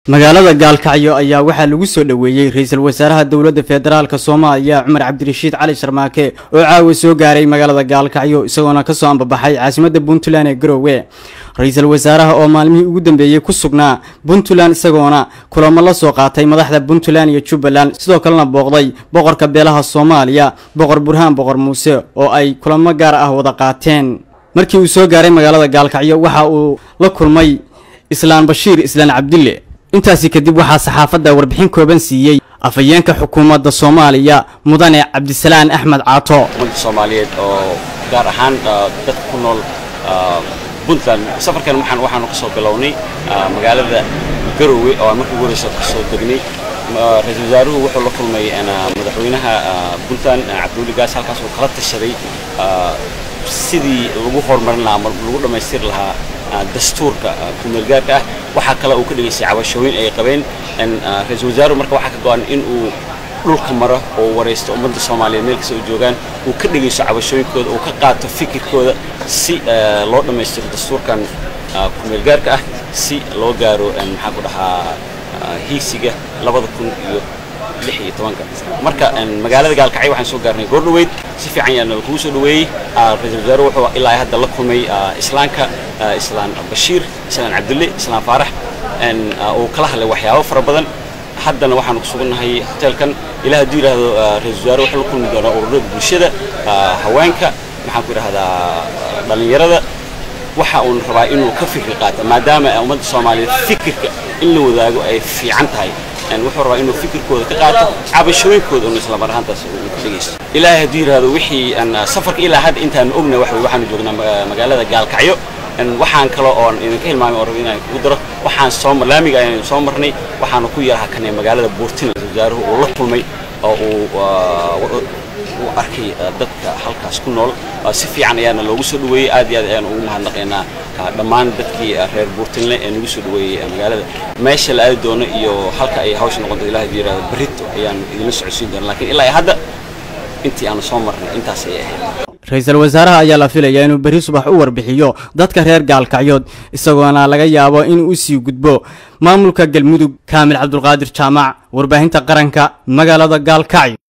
magaalada gaalkacyo ayaa waxaa lagu soo dhoweeyey ra-iisul wasaaraha dowladda federaalk soomaaliya cumar cabdirashiid cali sharmaake oo caawa soo gaaray magaalada gaalkacyo isagoona kasoo ambabaxay caasimadda puntland ee garowe ra-iisul wasaaraha oo maalmihii ugu dambeeyey ku sugnaa puntland isagoona kulamo la soo qaatay madaxda puntland iyo jubbaland sidoo kalena booqday boqorka beelaha soomaaliya boqor burhaan boqor muuse oo ay kulamo gaar ah wada qaateen markii uu soo gaaray magaalada gaalkacyo waxa uu la kulmay islaan bashiir islaan cabdille intaasi kadib waxaa saxaafadda warbixin kooban siiyey afhayeenka xukuumadda soomaaliya mudane cabdisalaan axmed caato ummadda soomaaliyeed oo gaar ahaan dadka ku nool puntland safarkan waxaan waxaanu ka soo bilownay magaalada garowe oo aan markii ugu horeysa ka soo degnay ra-iisul wasaaruhu wuxuu la kulmay madaxweynaha puntland cabdiweli gaas halkaas uu kala tashaday sidii lagu horumarin lahaa ama lagu dhammaystiri lahaa dastuurka kumeelgaarka ah waxaa kale uu ka dhigaysay cabashooyin ay qabeen ra-iisul wasaaruhu marka waxaa ka go-an in uu dhulka maro oo waraysto ummadda soomaaliyeed meel kasta uu joogaan uu ka dhegayso cabashooyinkooda uu ka qaato fikirkooda si loo dhammaystiro dastuurkan kumeelgaarka ah si loo gaaro maxaa ku dhahaa hiigsiga labada kun iyo lix iyo tobanka marka magaalada gaalkacyo waxaan soo gaarnay goordhoweyd si fiican yaana kugu soo dhaweeyey ra-iisul wasaaruhu wuxuu ilaa hadda la kulmay islaanka islaan bashiir islaan cabdulle islaan faarax uu kala hadlay waxyaabo fara badan haddana waxaanu ku sugannahay hoteelkan ilaa hadduu yidhaahdo ra-isul wasaare wuxuu la kulmi doonaa ururada bulshada haweenka maxaan ku idhahdaa dhallinyarada waxa uun rabaa inuu ka fikir qaato maadaama ummadda soomaaliyeed fikirka in la wadaago ay fiican tahay wuxuu rabaa inuu fikirkooda ka qaato cabashooyinkooda un isla mar ahaantaas uu ka dhegaysto ilaahay hadduu yidhaahdo wixii safarka ilaa hadda intaanu ogna wax wey waxaanu joognaa magaalada gaalkacyo waxaan kale oon idinka hilmaamay oo raba inaan kugu daro waxaan soo laamiga ayaan soo marnay waxaanu ku yaraha kanay magaalada buurtina wasaaruhu uu la kulmay oo uu uu arkay dadka halkaas ku nool si fiican ayaana loogu soo dhaweeyey aad iyo aad ayaan ugu mahadnaqaynaa dhammaan dadkii reer buurtinle ee nagu soo dhaweeyey magaalada meesha la aadi doono iyo halka ay hawsha noqonto ilahay hadduu yidhahdo berrito ayaan idinla socodsiin doona lakiin ilaa hadda intii aanu soo marnay intaas ayay ahayd ra-iisul wasaaraha ayaa la filayaa inuu berri subax u warbixiyo dadka reer gaalkacyood isagoona laga yaabo inuu usii gudbo maamulka galmudug kaamil cabdulqaadir jaamac warbaahinta qaranka magaalada gaalkacyo